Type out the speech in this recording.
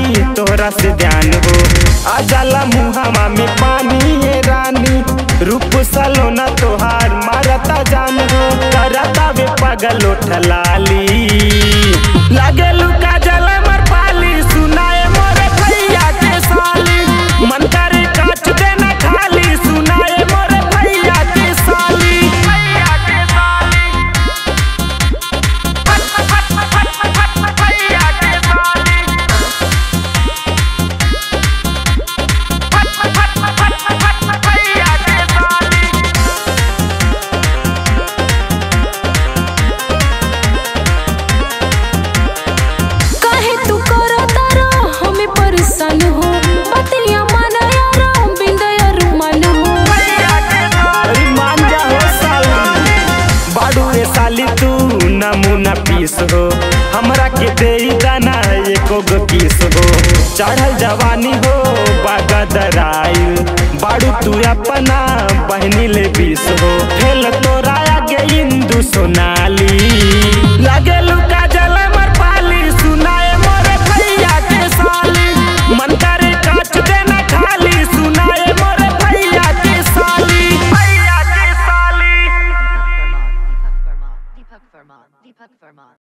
रानी तोहरा से ध्यान हो आ जाला मुहावा में पानी ये रानी रूप सलोना तोहार मारता जान हो करता वे पागल उठलाली लागे लुका जल मर पाली सुनाए मोरे भैया के साली मन करे काच देना खाली सुनाए मोरे भैया के साली भैया के साली भैया के साली भैया के साली काहे तू करो तारो हमें परेशान हो बतिया मन यारो बिंदया रुमान हो अरे मान जा हो साली बाडू ए साली तू नमूना पीस हो हमरा के दे दाना एको गो किस हो चढ़ल जवानी हो बागदराइल बाडू तू अपना बहनी ले बीस हो फेल तोरा आगे इंदू सोनाली